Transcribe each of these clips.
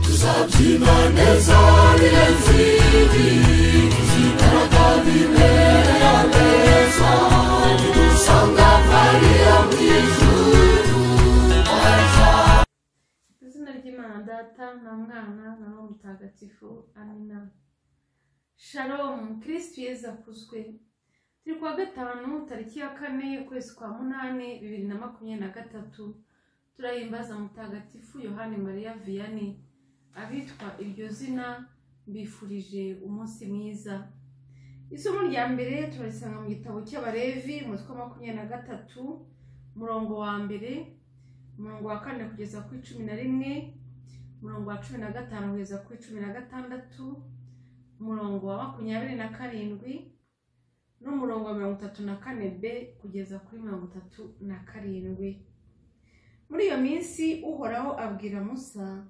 tuzabyina neza birenze ibi tuzigaragaza imbere y'ameza nidusanga mariya mu ijuru Mu izina ry'imana data na mwana na roho mutagatifu amina shalom kirisitu yezu akuzwe turi kuwa gatanu tariki ya kane ukwezi kwa munani bibiri na makumyabiri na gatatu turahimbaza mutagatifu yohani mariya viyani abitwa iryo zina mbifurije umunsi mwiza isomo rya mbere turarisanga mu gitabo cy'abarevi umutwe wa makumyabiri na gatatu umurongo wa mbere umurongo wa kane kugeza ku cumi na rimwe umurongo wa cumi na gatanu kugeza ku cumi na gatandatu umurongo wa makumyabiri na karindwi n'umurongo wa mirongo itatu na kane b kugeza kuri mirongo itatu na karindwi muri iyo minsi uhoraho abwira musa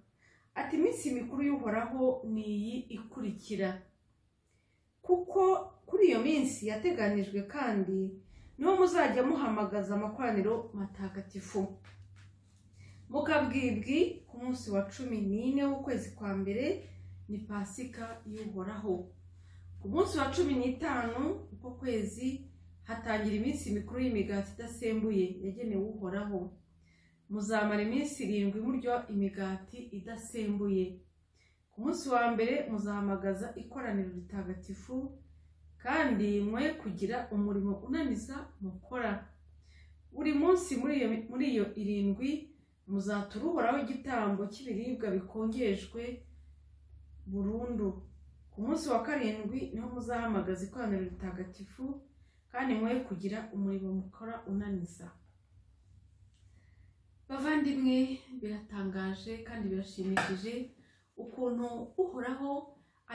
ati iminsi mikuru y'uhoraho ni iyi ikurikira kuko kuri iyo minsi yateganijwe kandi niho muzajya muhamagaza amakoraniro matagatifu mukabwibwi ku munsi wa cumi n'ine w'ukwezi kwa mbere ni pasika y'uhoraho ku munsi wa cumi n'itanu uko kwezi hatangira iminsi mikuru y'imigati idasembuye yagenewe uhoraho muzamara iminsi irindwi murya imigati idasembuye ku munsi wa mbere muzahamagaza ikoraniro ritagatifu kandi mwe kugira umurimo unaniza mukora buri munsi muri iyo muri iyo irindwi muzatura uhoraho igitambo cy'ibiribwa bikongejwe burundu ku munsi wa karindwi niho muzahamagaza ikoraniro ritagatifu kandi mwe kugira umurimo mukora unaniza bavandimwe biratangaje kandi birashimishije ukuntu uhoraho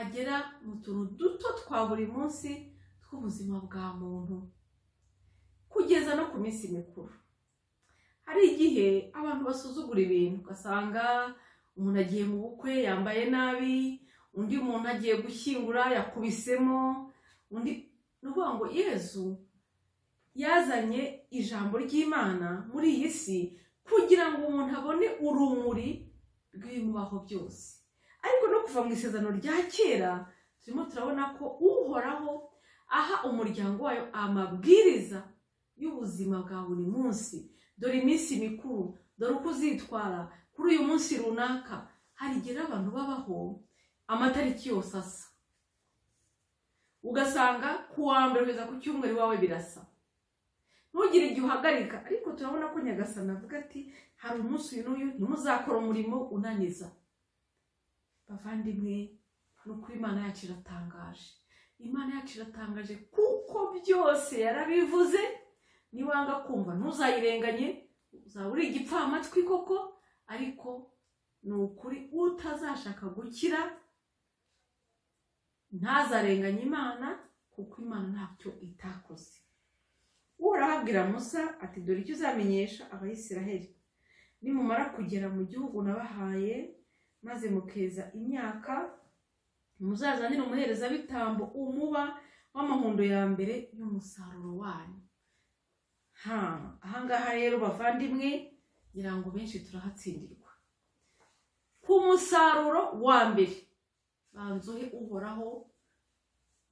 agera mu tuntu duto twa buri munsi tw'ubuzima bwa muntu kugeza no ku minsi mikuru hari igihe abantu basuzugura ibintu ugasanga umuntu agiye mu bukwe yambaye nabi undi muntu agiye gushyingura yakubisemo undi ni ukuvuga ngo yezu yazanye ijambo ry'imana muri iyi si kugira ngo umuntu abone urumuri rw'ibimubaho byose ariko no kuva mu isezerano rya kera turimo turabona ko uhoraho aha umuryango wayo amabwiriza y'ubuzima bwa buri munsi dore iminsi mikuru dore uko uzitwara kuri uyu munsi runaka hari igihe rero abantu babaho amatariki yose asa ugasanga ku wa mbere kugeza ku cyumweru iwawe birasa ntugire igihe uhagarika ariko turabona ko nyagasana avuga ati hari umunsi uyu n'uyu ntimuzakora umurimo unaniza bavandimwe ni ukuri imana yacu iratangaje imana yacu iratangaje kuko byose yarabivuze niwanga kumva ntuzayirenganye uzaba uri igipfamatwi koko ariko ni ukuri utazashaka gukira ntazarenganye imana kuko imana ntacyo itakoze uhoraho abwira musa ati dore icyo uzamenyesha abayisiraheli nimumara kugera mu gihugu nabahaye maze mukeza imyaka muzazanire umuherezabitambo umuba w'amahundo ya mbere y'umusaruro wanyu ha ahangaha rero bavandimwe ngira ngo benshi turahatsindirwa ku musaruro wa mbere banzuhe uhoraho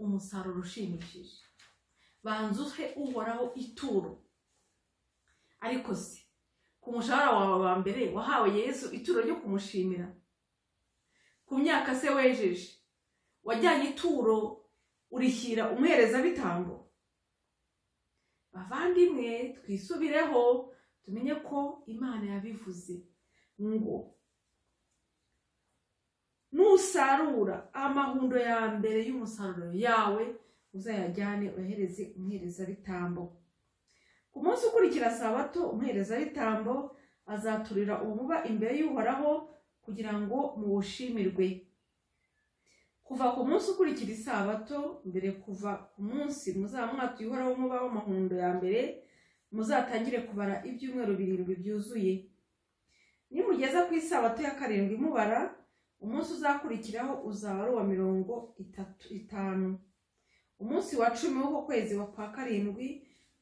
umusaruro ushimishije banzuhe uhoraho ituro ariko se ku mushahara wawe wa mbere wahawe yesu ituro ryo kumushimira ku myaka se wejeje wajyanye ituro urishyira umuherezabitambo bavandimwe twisubireho tumenye ko imana yabivuze ngo nusarura amahundo ya mbere y'umusaruro yawe uzayajyane uyahereze umuherezabitambo ku munsi ukurikira sabato umuherezabitambo azaturira umuba imbere y'uhoraho kugira ngo muwushimirwe kuva ku munsi ukurikira isabato mbere kuva ku munsi muzaba mwatuyihora w'umuba w'amahundo ya mbere muzatangire kubara ibyumweru birindwi byuzuye nimugeza ku isabato ya karindwi mubara umunsi uzakurikiraho uzaba ari uwa mirongo itatu itanu umunsi wa cumi w'uko kwezi wa kwa karindwi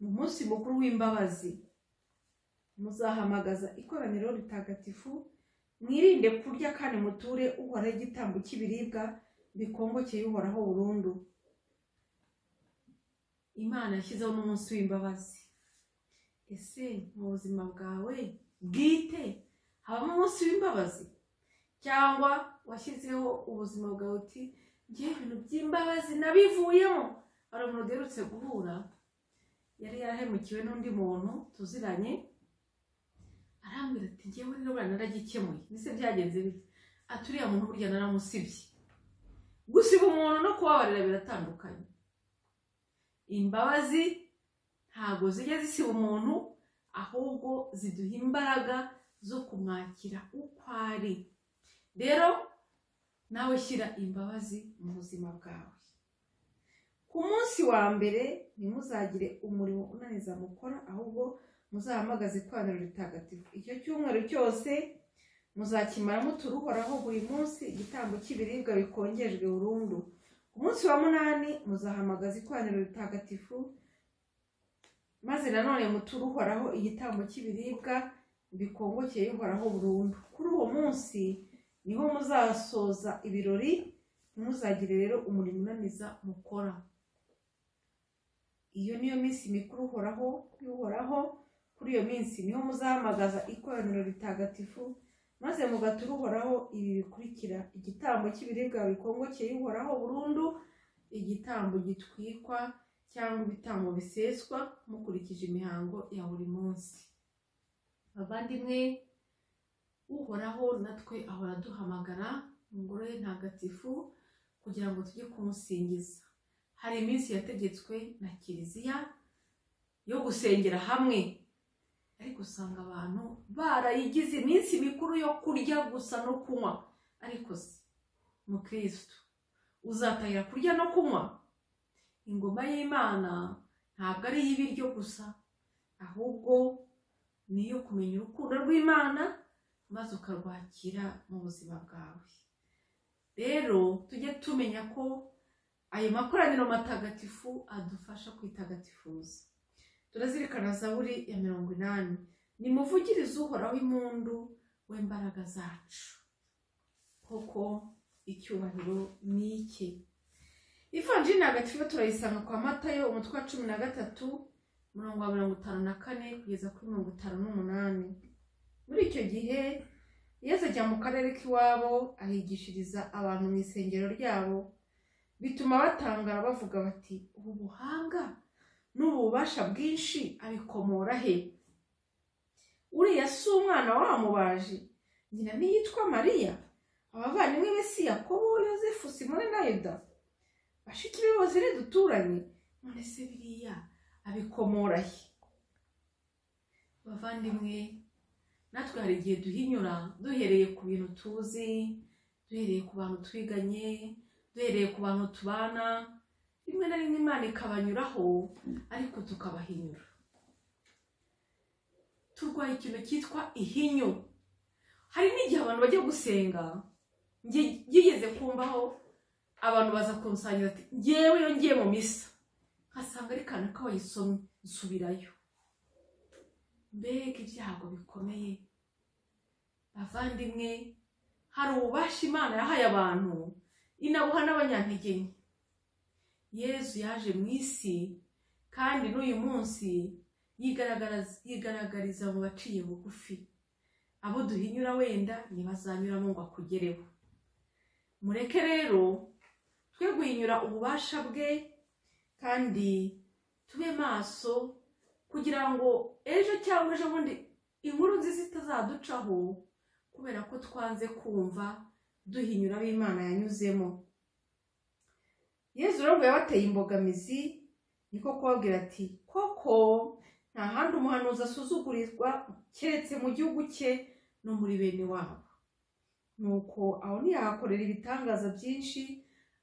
ni umunsi mukuru w'imbabazi muzahamagaza ikoraniro ritagatifu mwirinde kurya kandi muture uhoraho igitambo cy'ibiribwa bikongokeye uhoraho burundu imana yashyizeho n'umunsi w'imbabazi ese mu buzima bwawe bwite habamo umunsi w'imbabazi cyangwa washyizeho ubuzima bwawe uti ngiye ibintu by'imbabazi nabivuyemo hari umuntu uherutse guhura yari yarahemukiwe n'undi muntu tuziranye arambwira ati ngewe rero buriya naragikemuye mbese byagenze bite ati uriya muntu burya naramusibye gusiba umuntu no kubabarira biratandukanye imbabazi ntabwo zijya zisiba umuntu ahubwo ziduha imbaraga zo kumwakira uko ari rero nawe shyira imbabazi mu buzima bwawe ku munsi wa mbere ntimuzagire umurimo unaniza mukora ahubwo muzahamagaze ikoraniro ritagatifu icyo cyumweru cyose muzakimara mutura uhoraho buri munsi igitambo cy'ibiribwa bikongejwe burundu ku munsi wa munani muzahamagaza ikoraniro ritagatifu maze nanone muture uhoraho igitambo cy'ibiribwa bikongokeye uhoraho burundu kuri uwo munsi niho muzasoza ibirori ntimuzagire rero umurimo unaniza mukora iyo niyo minsi mikuru uhoraho y'uhoraho kuri iyo minsi niho muzahamagaza ikoraniro ritagatifu maze mugatura uhoraho ibi bikurikira igitambo cy'ibiribwa bikongokeye uhoraho burundu igitambo gitwikwa cyangwa ibitambo biseswa mukurikije imihango ya buri munsi abavandimwe uhoraho natwe ahora aduhamagara ingoro ye ntagatifu kugira ngo tujye kumusingiza hari iminsi yategetswe na kiliziya yo gusengera hamwe ariko usanga abantu barayigize iminsi mikuru yo kurya gusa no kunywa ariko se mukirisitu uzatahira kurya no kunywa ingoma y'imana ntabwo ari iy'ibiryo gusa ahubwo ni iyo kumenya urukundo rw'imana maze ukarwakira mu buzima bwawe rero tujye tumenya ko ayo makoraniro matagatifu adufasha kwitagatifuza turazirikana zaburi ya mirongo inani nimuvugirize uhoraho impundu w'imbaraga zacu koko icyubahiro ni iki ivanjiri ntagatifu turayisanga kwa matayo umutwe wa cumi na gatatu umurongo wa mirongo itanu na kane kugeza kuri mirongo itanu n'umunani muri icyo gihe yesu ajya mu karere k'iwabo ahigishiriza abantu mu isengero ryabo bituma batangara bavuga bati ubu buhanga n'ububasha bwinshi abikomora he uriya si umwana wamubaje nyina ntiyitwa mariya abavandimwe be si yakobo yosefu simone na yuda bashiki be bose ni duturanye none se biriya abikomora he bavandimwe natwe hari igihe duhinyura duhereye ku bintu tuzi duhereye ku bantu twiganye duhereye ku bantu tubana rimwe na rimwe imana ikabanyuraho ariko tukabahinyura turwaye ikintu cyitwa ihinyu hari n'igihe abantu bajya gusenga ngigeze kumvaho abantu baza kunsangira ati ngewe iyo ngiye mu misa nkasanga ari kantu k'abayisomye nsubirayo mbega ibyago bikomeye bavandimwe hari ububasha imana yahaye abantu inabuha n'abanyantege nke yezu yaje mu isi kandi n'uyu munsi yigaragariza mu baciye bugufi abo duhinyura wenda ntibazanyuramo ngo akugereho mureke rero twe guhinyura ububasha bwe kandi tube maso kugira ngo ejo cyangwa ejo bundi inkuru nziza itazaducaho kubera ko twanze kumva duhinyura ab'imana yanyuzemo yezu rero yabateye imbogamizi niko kubabwira ati koko nta handi umuhanuzi asuzugurirwa keretse mu gihugu cye no muri bene wabo nuko aho ntiyahakorera ibitangaza byinshi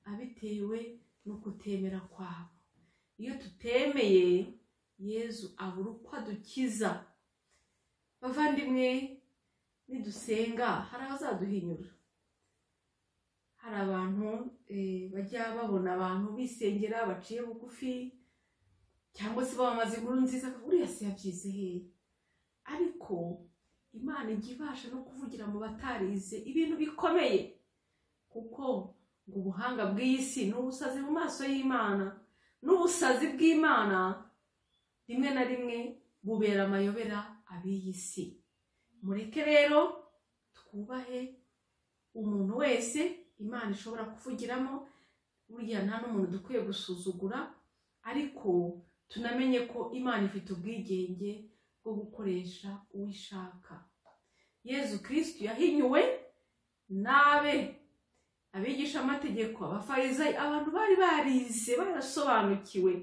abitewe no kutemera kwabo iyo tutemeye yezu abura uko adukiza bavandimwe nidusenga hari abazaduhinyura hari abantu eh, bajya babona abantu bisengera baciye bugufi cyangwa se bamaze inkuru nziza uriya se yabyize hehe ariko imana ijya ibasha no kuvugira mu batarize ibintu bikomeye kuko ngo ubuhanga bw'iyi si ni ubusazi mu maso y'imana n'ubusazi bw'imana rimwe na rimwe bubera amayobera ab'iyi si mureke rero twubahe umuntu wese imana ishobora kuvugiramo burya nta n'umuntu dukwiye gusuzugura ariko tunamenye ko imana ifite ubwigenge bwo gukoresha uwo ishaka yezu kirisitu yahinyuwe n'abe abigisha amategeko abafarizayi abantu bari barize barasobanukiwe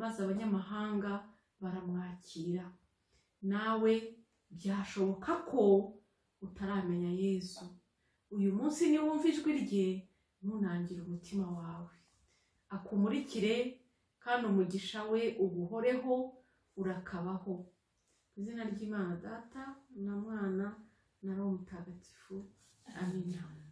maze abanyamahanga baramwakira nawe byashoboka ko utaramenya yezu uyu munsi niwumva ijwi rye ntunangire umutima wawe akumurikire kandi umugisha we uguhoreho urakabaho mu izina ry'imana data na mwana na roho mutagatifu amina